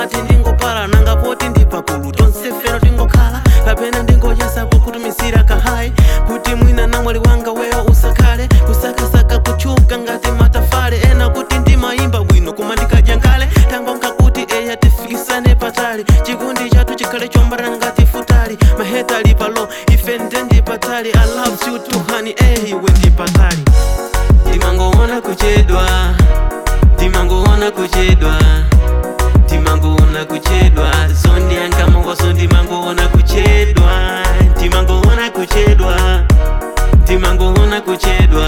ngati ndingopala nanga poti ndipakulu tonse fero tingokhala kapena ndingochasapo kutumisira kahayi kuti mwina namwali wanga weyo usakhale kusakasaka kuchuka ngati matafale ena kuti ndimayimba bwino koma ndikadya nkale tangonga kuti eya tifikisane patali chikundi chathu chikhale chombana ngati futali maheta ali palo ife nde ndipatali i love you too honey eh iwe ndipatali timangoona kuchedwa timangoona kuchedwa timangoona kuchedwa zondi yankamongoso ndimangoona kuchedwa timangoona kuchedwa timangoona kuchedwa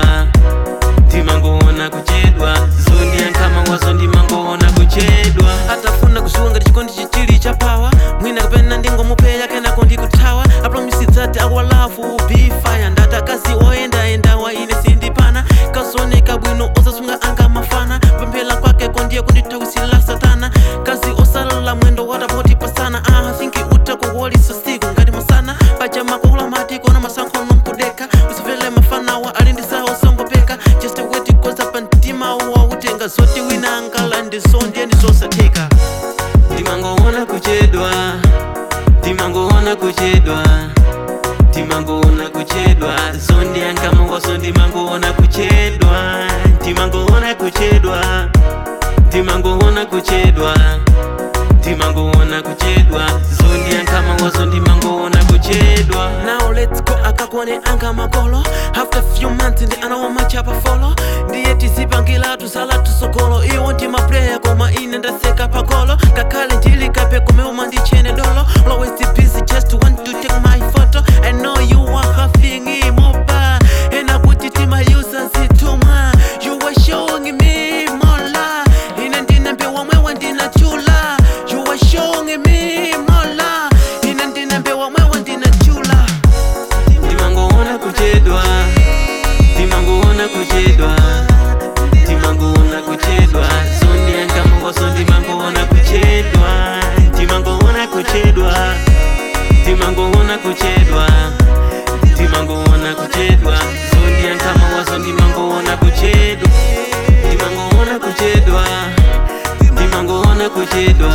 timangoona kuchedwa zondi yankamongoso ndimangoona kuchedwa atafuna kuzuwa ngati chikondi chichili cha pawa mwina kapena ndingomupeya kenako ndikuthawa apromisitsati akwalafu bifaya ndatakazi oyendayenda wa ine sindipana kazooneka bwino osasunga anga mafana pemphera kwake kondiye kundithawisira satana kazi osalala mwendo watapoti pasana ah, thinki utakuwolisa siku ngati masana paja makula mati kona masankho nompudeka usivele mafanawa ali ndi sawo songopeka just wait koza pa mtima wautenga zoti wina angala ndizo ndiye ndizosatheka timangoona kuchedwa timangoona kuchedwa timangoona kuchedwa zondi yankamongoso ndimangoona kuchedwa timangoona kuchedwa timangoona kuchedwa timangoona kuchedwa zondi yankamongoso ndimangoona kuchedwa now let's go akakone anga makolo after few months ndi anawo machapa folo ndiye tizipangila tusala tusokolo iwo ndimapreya koma ine ndaseka pagolo ngakhale ndilikape kumeuma ndichene dolo always busy just want to take my photo i know you are having imoba ena kuti timayusa zitumwa you were showing me more love ine ndinambewa mwewa ndinachula you were showing me more love ine ndinambewa mwewa ndinachula timangoona kuchedwa timangoona kuchedwa timangoona kuchedwa zondi yankamongoso ndimangoona kuchedwa timangoona kuchedwa timangoona kuchedwa timangoona kuchedwa zondi yankamongoso ndimangoona kuchedwa timangoona kuchedwa timangoona kuchedwa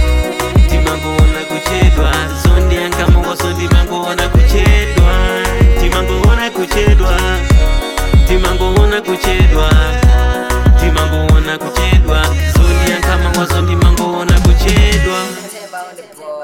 timangoona kuchedwa zondi yankamongoso ndimangoona kuchedwa timangoona kuchedwa timangoona kuchedwa timangoona kuchedwa zondi yankamongoso ndimangoona kuchedwa Timber on the ball.